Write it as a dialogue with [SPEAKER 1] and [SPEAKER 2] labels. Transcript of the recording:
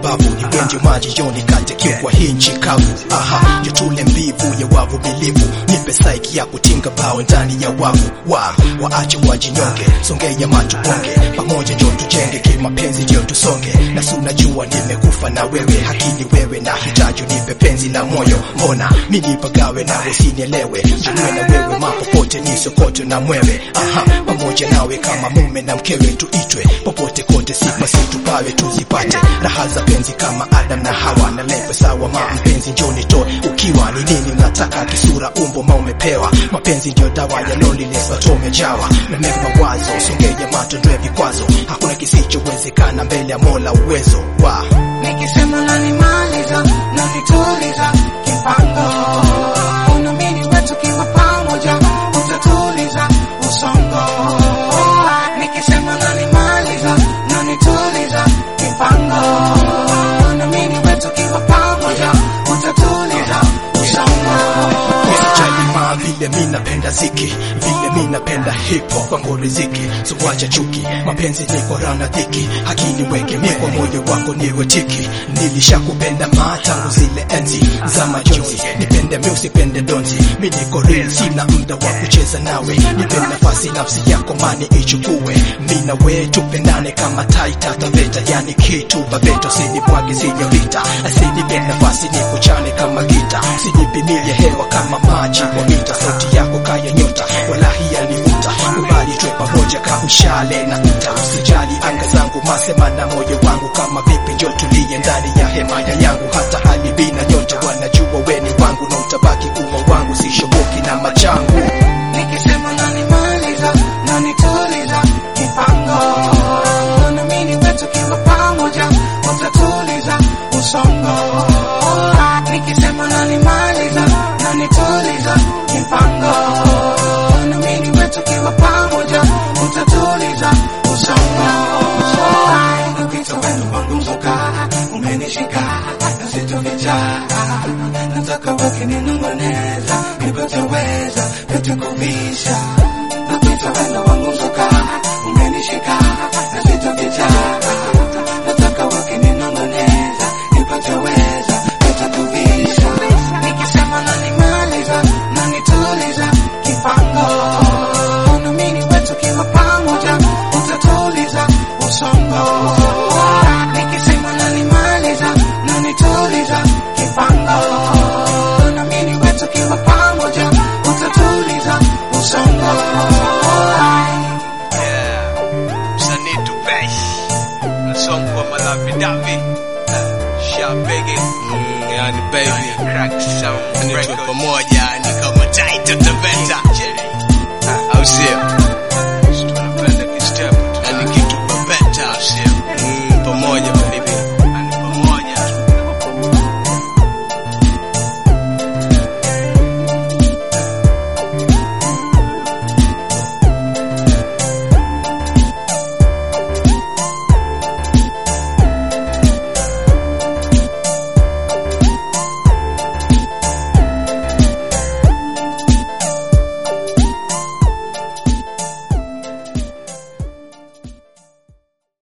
[SPEAKER 1] mabavu ni wenje maji yoni kate kiu kwa hii nchi kavu aha jotule mbivu ya wavu bilivu nipe saiki ya kutinga bao ndani ya wavu wa waache wajinyonge songea macho bonge pamoja njo tujenge kimapenzi ndio tusonge na si unajua nimekufa na wewe hakini wewe na hitaji nipe penzi la moyo mbona mimi pagawe nawe sinielewe janiwe na wewe mapopote ni sokoto na mwewe aha pamoja nawe kama mume na mkewe tuitwe popote kote sifa situpawe tuzipate raha za penzi kama Adam na Hawa na lepe sawa ma mpenzi njoni toe ukiwa ni nini mnataka kisura umbo ma umepewa mapenzi ndio dawa ya loneliness watu umejawa na mema mawazo songeja mato ndio vikwazo hakuna kisichowezekana mbele ya Mola uwezo wa
[SPEAKER 2] Nikisema nanimaliza nanituliza kipango unamini wetu kiwa pamoja utatuliza usongo Nikisema nanimaliza nanituliza kipango unamini wetu kiwa pamoja utatuliza usongo
[SPEAKER 1] Usijali ma vile mi napenda ziki vile mi napenda hip hop kwangu riziki so wacha chuki mapenzi niko rana dhiki hakini weke mi kwa moyo wako niwe tiki nilishakupenda ma tangu zile enzi za majonzi nipende mi usipende donzi mi niko real sina muda wa kucheza nawe nipe nafasi nafsi yako mani ichukue mi na we tupendane kama taita taveta yani kitu babeto sinibwage sinyorita asinipe nafasi nikuchane kama gita sinipimie hewa kama maji kwa mita sauti yako kaya nyota walahi yanivuta kubali twe pamoja kama mshale na uta usijali anga zangu masema na moyo wangu kama vipi njo tulie ndani ya hema ya yangu hata hali bina nyota wanajua weni wangu na utabaki kuwa wangu sishoboki na machangu
[SPEAKER 2] Nikisema nanimaliza nanituliza kipango unamini wetu kiwa pamoja utatuliza usongo Nikisema nanimaliza nanituliza kipango unamini wetu kiwa pamoja utatuliza usongo Napita wenu wangu mzuka umenishika nasitovicha nataka wakininong'oneza nipoteweza nitakuvisha napita wendo wangu mzuka umenishika nasitovicha nataka wakininong'oneza nipoteweza nitakuvisha nikisema nanimaliza nanituliza kipango unamini wetu kiwa pamoja utatuliza usongo nikisema nanimaliza nanituliza kipango unamini wetu kiwa pamoja utatuliza usongo
[SPEAKER 3] msanii tupesh nasongwa malavi davi shabege yani baby crack sound pamoja ni kama title taveta au sio